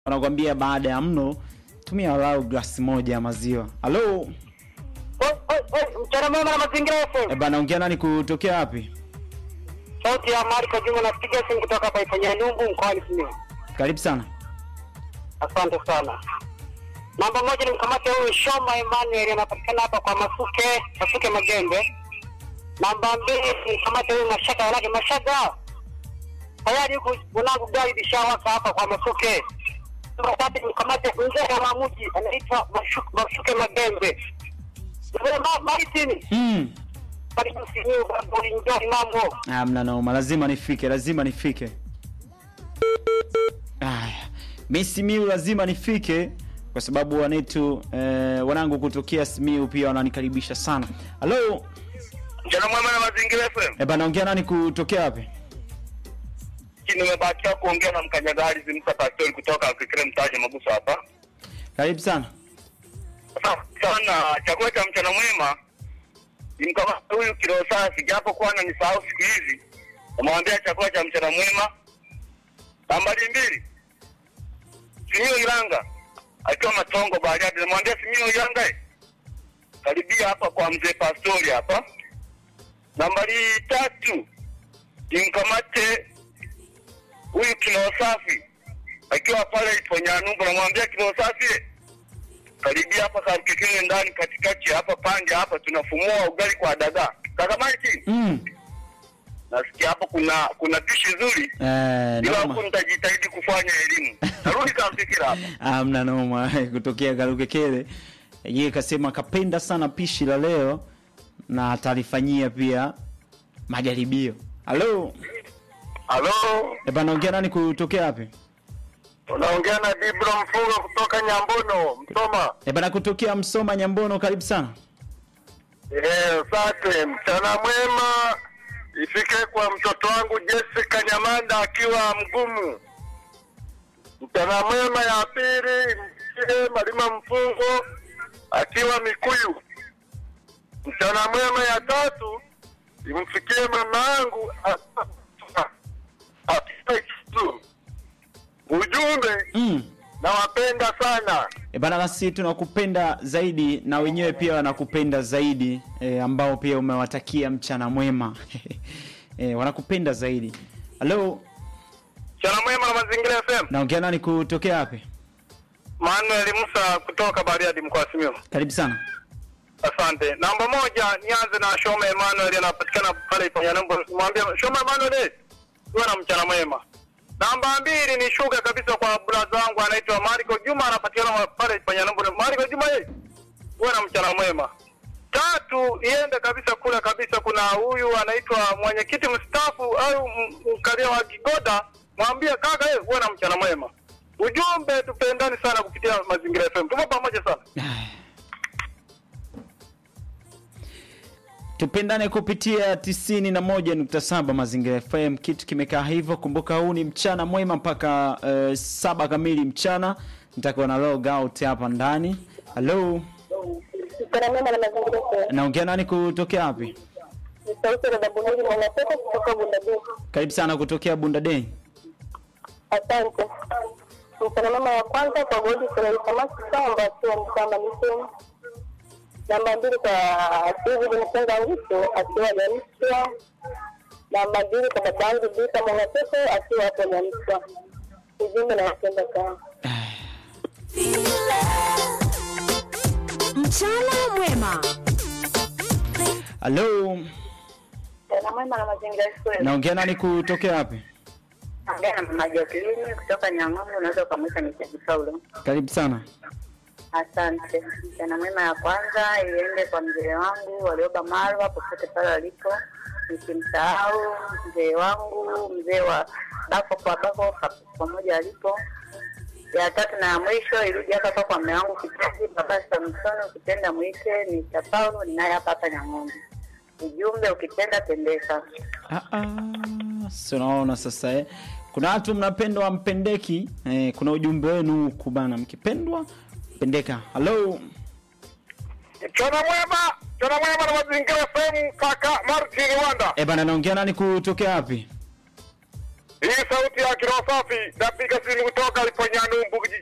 wanakwambia baada ya mno tumia walau glasi moja ya maziwa. Halo Oi, oi, oi, mchana mwema na mazingira e FM. bana, ongea nani kutokea wapi? Sauti ya Mariko Juma napiga simu kutoka hapa Ifanya Nyumbu mkoani Simiyu. Karibu sana. Asante sana. Namba moja ni mkamate huyu Shoma Emmanuel anapatikana hapa kwa Masuke, Masuke Magembe. Namba mbili ni mkamate huyu Mashaka Walake Mashaga. Tayari huku mwanangu gari lishawaka hapa kwa Masuke. Namba tatu ni mkamate mzee wa Mamuji anaitwa Mashuke, Masuke Magembe. Mzee Ma- Maritini. Mm. Karibu Simiyu babu enjoy mambo. Ah, mna naoma, lazima nifike, lazima nifike. Aya, mi Simiu lazima nifike kwa sababu wanetu eh, wanangu kutokea Simiu pia wananikaribisha sana. Halo Mchana mwema na mazingira FM. e bana, ongea nani kutokea wapi? Nimebahatika kuongea na mkanyagari Zimsa Pastori kutoka Fikire Mtaje Maguso hapa. Karibu sana. Sasa sana chakula cha mchana mwema nimkamata huyu kilo safi, japo kuwa ananisahau siku hizi, namwambia chakula cha mchana mwema. Nambari mbili, Simio Ilanga akiwa Matongo Bariadi, namwambia Simio Ilanga eh, karibia hapa kwa mzee Pastori hapa. Nambari tatu, nimkamate huyu kilo safi akiwa pale Iponyanumbu, namwambia kilo safi eh, karibia hapa Karukekele ndani katikati hapa pande hapa tunafumua ugali kwa dagaa. Kaka Mike, Mm. nasikia hapo kuna kuna pishi zuri. Eh, Ila noma. huku nitajitahidi kufanya elimu. Narudi Karukekele hapa. Ah, mna noma kutokea Karukekele. Yeye kasema kapenda sana pishi la leo na atalifanyia pia majaribio. Halo Halo, e bana, ongea nani kutokea wapi? unaongea na Dibro Mfungo kutoka Nyambono, Msoma. E bana, kutokea Msoma Nyambono, karibu sana. Eh, asante. Mchana mwema ifike kwa mtoto wangu Jessica Nyamanda akiwa mgumu. Mchana mwema ya pili mchie Malima Mfungo akiwa Mikuyu. Mchana mwema ya tatu imfikie mama yangu a- akiwa Ikizu. Ujumbe Mm. nawapenda sana. E bana, basi tunakupenda zaidi na wenyewe pia wanakupenda zaidi e, ambao pia umewatakia mchana mwema e, wanakupenda zaidi. Halo, Mchana mwema na mazingira FM. naongea nani kutokea wapi? Manuel Musa kutoka Bariadi mkoa wa Simiyu. Karibu sana. Asante. Namba moja nianze na Shoma Emmanuel anapatikana pale Iponyanumbu. Mwambie Shoma Emmanuel eh, uwe na mchana mwema. Namba mbili ni shuga kabisa kwa brother wangu anaitwa Mariko Juma anapatikana pale Iponyanumbu. Mariko Juma eh, uwe na mchana mwema. Tatu iende kabisa kule kabisa, kuna huyu anaitwa mwenyekiti mstaafu au m- mkalia wa Kigoda, mwambie kaka eh, uwe na mchana mwema. Ujumbe tupendani sana kupitia Mazingira FM. Tupo pamoja sana. tupendane kupitia 91.7 Mazingira FM. Kitu kimekaa hivyo. Kumbuka huu ni mchana mwema mpaka uh, saba kamili mchana. Nitakuwa na log out hapa ndani. Halo, Mchana mwema na mazingira FM. naongea nani kutokea wapi? Ni sauti ya dada Bunuli Mwanatoka kutoka Bundadei. Karibu sana kutokea Bundadei. Asante. Mchana mwema wa kwanza kwa Godi Furahi Samaki Samba akiwa Msamba Miseni. Namba mbili kwa David Msenga Ngiso akiwa Nyamswa. Namba mbili kwa babangu Bita Mwanatoka akiwa hapo Nyamswa. Ujumbe na wapenda sana. Mchana mwema. Halo, Mchana mwema na mazingira FM. naongea nani kutokea wapi? Ongea na mama Jacqueline kutoka Nyang'ombe, unaweza ukamwita Mr. Paulo. Karibu sana. Asante. Mchana mwema ya kwanza iende kwa mzee wangu walioba Marwa popote pale walipo, nisimsahau mzee wangu mzee wa bako kwa bako pa- pamoja alipo. Ya tatu na ya mwisho irudi hapa hapa kwa mume wangu kipenzi baba Samson, ukipenda mwite ni Paulo, ninaye hapa hapa Nyang'ombe. Ujumbe ukipenda pendeka. Ah, ah, si unaona sasa eh. Kuna watu mnapendwa mpendeki eh, kuna ujumbe wenu huku bana, mkipendwa pendeka. Halo, Mchana mwema, mchana mwema na mazingira FM kaka Martin Wanda. eh bana, naongea nani kutokea wapi? Hii sauti ya kiroho safi napiga simu kutoka Iponyanumbu